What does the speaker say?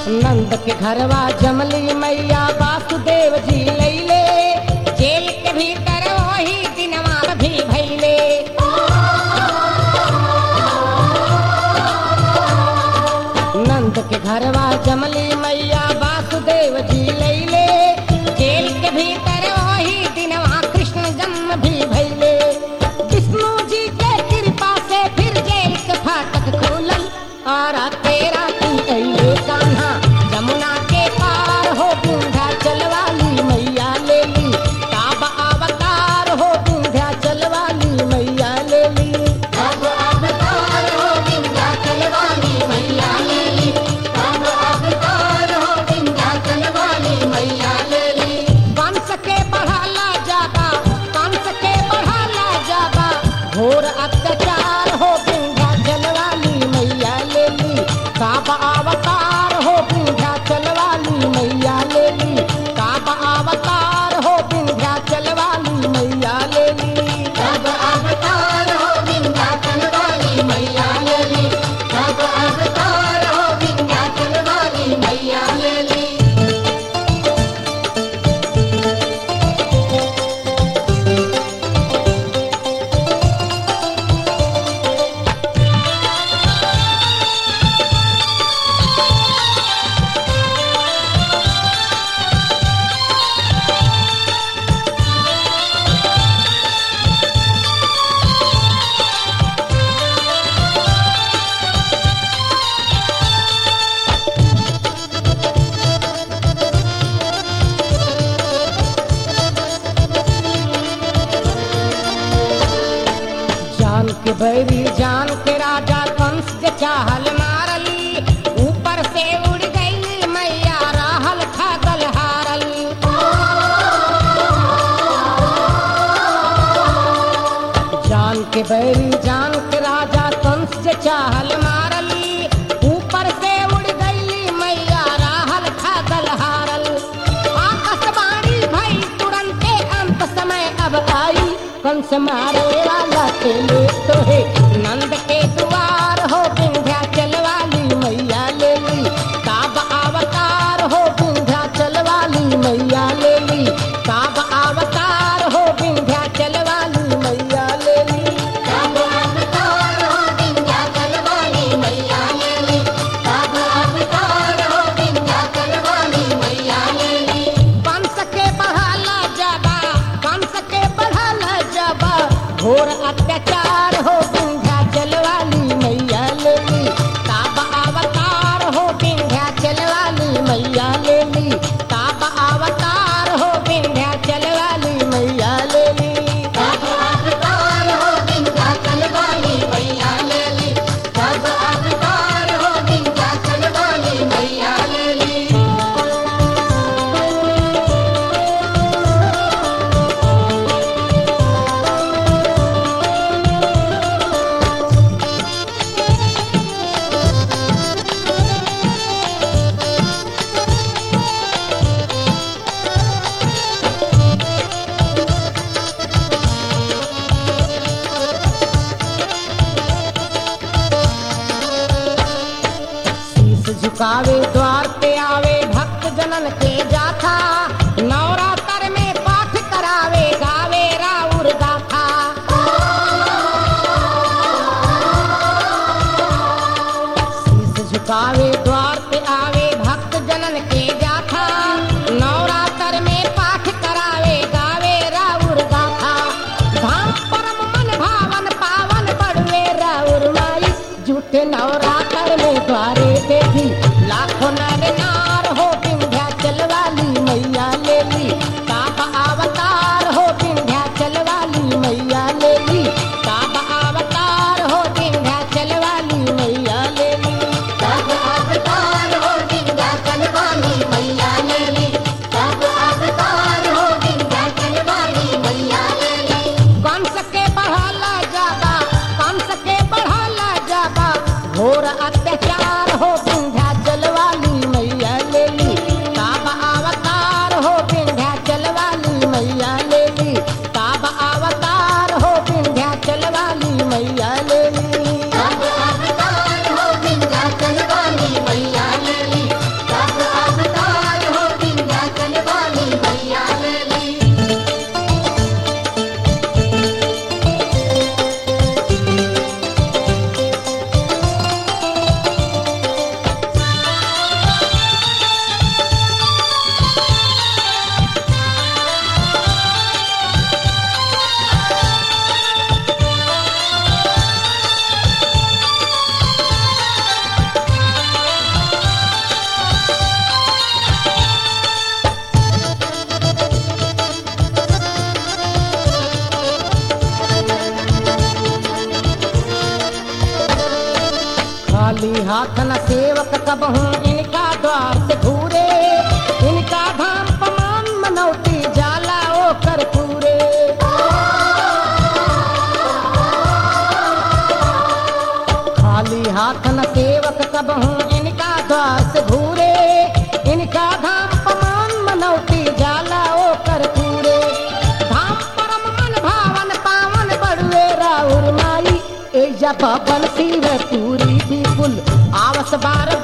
नंद के घरवा जमली मैया वासुदेव जी लैले जेल के भीतर वही दिनवा भी भैले नंद के घरवा जमली मैया वासुदेव जी लैले जेल के भीतर वही दिनवा कृष्ण जन्म भी भैले विष्णु जी के कृपा से फिर जेल के फाटक खुलल और तेरा तू अइले कान्हा जमुना के पार हो विंध्या चलवाली मैया ले ली काब अवतार हो विंध्या चलवाली मैया ले ली अब अवतार हो विंध्याचल वाली मैया ले ली अब अवतार हो विंध्याचल वाली मैया ले ली कंस के बढ़ाला जाबा कंस के बढ़ाला जाबा घोर अत्याचार हो विंध्या चलवाली मैया ले ली काबा अवतार हो विंध्या चलवाली मैया ले ली काबा अवतार हो विंध्या चलवाली मैया ले ली अब अवतार हो विंध्याचल वाली मैया ले ली अब अवतार हो विंध्याचल वाली मैया ले ली जान के बैरी जान के राजा कंस के चाहल मारली ऊपर से उड़ गई मैया राहल खागल हारल जान के बैरी जान के राजा कंस के चाहल मारली ऊपर से उड़ गई मैया राहल खागल हारल आकाशवाणी भई तुरंते अंत समय अब आई कंस मारे वाला के ले तो है नंद के द्वार हो विंध्या चलवाली मैया ले ली काब अवतार हो विंध्या चलवाली मैया ले ली काब अवतार हो विंध्या चलवाली मैया ले ली अब अवतार हो विंध्याचल वाली मैया ले ली अब अवतार हो विंध्याचल वाली मैया ले ली कंस के बढ़ाला जाबा कंस के बढ़ाला जाबा घोर अत्याचार हो विंध्या चलवाली मैया ले ली काब अवतार हो विंध्या चलवाली मैया ले ली काब अवतार हो विंध्या चलवाली मैया ले ली अब अवतार हो विंध्याचल वाली मैया ले ली अब अवतार हो विंध्याचल वाली मैया ले ली शीश झुकावे द्वार पे आवे भक्त जनन के जाथा नवरात्र में पाठ करावे गावे राउर गाथा शीश झुकावे द्वार पे आवे भक्त जनन के जाथा नवरात्र में पाठ करावे गावे राउर गाथा धाम परम मन भावन पावन बड़वे राउर माई झूठे नवरात्र में द्वारे देखी लाखों नर नार हो विंध्या चलवाली मैया ले ली हाथ न सेवक कब हूँ इनका द्वार से घूरे इनका धाम पमान मनौती जाला ओ कर पूरे खाली हाथ न सेवक कब हूँ इनका द्वार से घूरे इनका धाम पमान मनौती जाला ओ कर पूरे धाम परम मन भावन पावन बड़ुए राउर माई एजा बबन शिव पूरी विपुल आवस बार